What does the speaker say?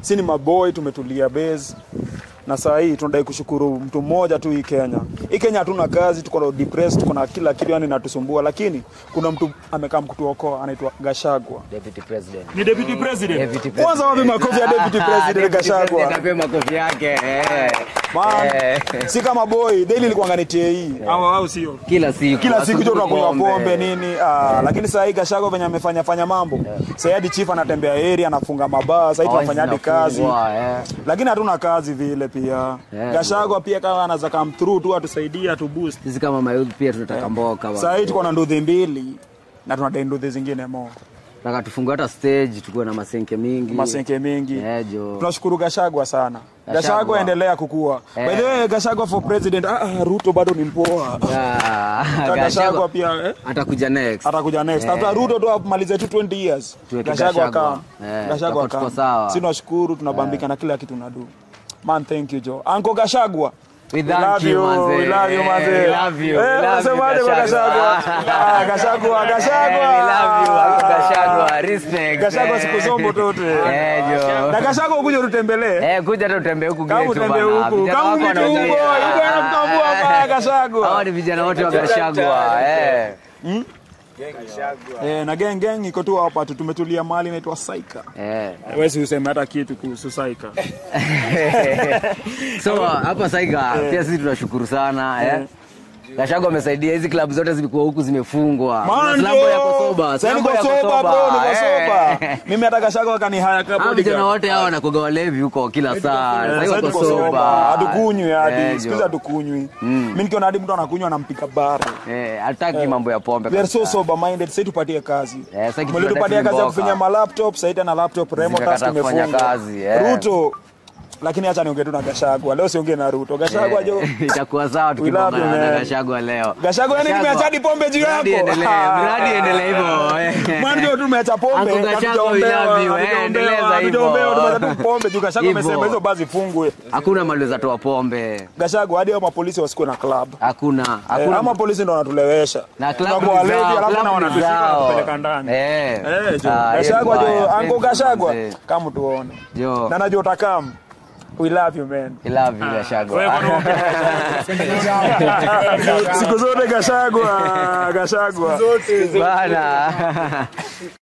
si ni maboy tumetulia base na saa hii tunadai kushukuru mtu mmoja tu hii Kenya. Hii Kenya hatuna kazi, tuko na depressed, tuko na kila kitu yani inatusumbua, lakini kuna mtu amekaa kutuokoa anaitwa Gashagwa. Deputy President. Ni deputy president. Deputy president. Kwanza wapi makofi ya deputy president Deputy Gashagwa? President apewe makofi yake. eh. Man, Eh. si kama boy, daily ilikuwa ngani TAE. Au au sio? Kila siku. kila siku jo asubuhi tunakunywa pombe nini ah, lakini saa hii Gachagua venye amefanya fanya mambo saa hii hadi chief anatembea area anafunga mabaa saa hii tunafanya hadi kazi Zinafungwa, eh. lakini hatuna kazi vile pia Yeah. Gachagua pia kama anaweza come through tu atusaidie atu boost Sisi kama mayouth pia tunataka mboka. saa hii tuko na nduthi mbili na tunadai nduthi zingine mo Nataka tufungue hata stage tukuwe na masenke mingi. masenke mingi Eh, jo. tunashukuru Gachagua sana Gachagua. Gachagua endelea kukua Eh. by the way Gachagua for president ah, ah, Ruto bado ni mpoa Ah, Gachagua Gachagua pia eh? atakuja next. atakuja next Eh. hata Ruto tu amalize tu 20 years Tuweke Gachagua Gachagua. kama Eh, Gachagua tutakuwa tuko kama sawa. si tunashukuru tunabambika na kila kitu nadu man thank you Joe Uncle Gachagua We thank you, manze. we love you manze We love you, we eh love you, unasemaje kwa Gachagua. Gachagua ah Gachagua Gachagua Eh, we love you, Uncle Gachagua. Respect. Gachagua Eh. siku zombo tote Eh, jo. na Gachagua ukuje ututembelee Eh, kuja tu utembee huku kama getu utembee bana. huku Vijana kama wako mtu huko wanaongea. yuko anamtambua hapa Hawa Gachagua ni vijana wote wa Gachagua. Eh. eh na gang gang iko tu hapa tu tumetulia mahali inaitwa Saika Eh. wewe useme hata kitu kuhusu Saika so hapa Saiga pia sisi tunashukuru sana eh. Gachagua amesaidia hizi klabu zote zilikuwa huku zimefungwa. Kuna Slambo yako soba, Sasa Slambo niko yako soba bro, niko Eh. soba. Mimi hata Gachagua akanihaya kama Hao vijana bodyguard. wote hao wanakuwa walevi huko kila saa. Sasa Sasa hiyo wako tuko soba. soba. Hatukunywi Eh, hadi. jo. Siku hizi hatukunywi. Mimi nikiona hadi mtu anakunywa anampiga bara. Eh, hataki mambo ya pombe. We are so kabisa. sober minded. Sasa tupatie kazi. Eh, sasa kitu Mlitupatia kazi ya tunataka kufinya ma laptop, sasa tena laptop remote task Zimekataa kufanya imefungwa. kazi, eh. Ruto lakini acha niongee tu na Gachagua. Leo siongee na Ruto. Gachagua jo. itakuwa sawa We love you, tukipambana na man. Gachagua leo. Gachagua yani Gachagua, tumeacha hadi pombe juu yako. Mradi endelee, mradi endelee hivyo. eh. Mwanzo tu tumeacha pombe. Uncle Gachagua, we love you, eh, endeleza hivyo. Hatujaombewa, tumeacha tu pombe juu Gachagua Hivyo. amesema hizo basi fungwe. Hakuna mali za toa pombe. Gachagua hadi hao mapolisi wasikuwe na club. Hakuna. Eh, Hakuna. ama polisi ndo wanatulewesha na klabu Tunakuwa ni walevi, zao, alafu na klabu ni wanatushika zao. wanatupeleka ndani Eh. Eh, jo. Ah, Gachagua hiyo jo mbaya. anko Thank you, Gachagua mzee. kama tuone Jo. na najua utakam we love you man I love you, Gachagua. siku zote Gachagua Gachagua Bana.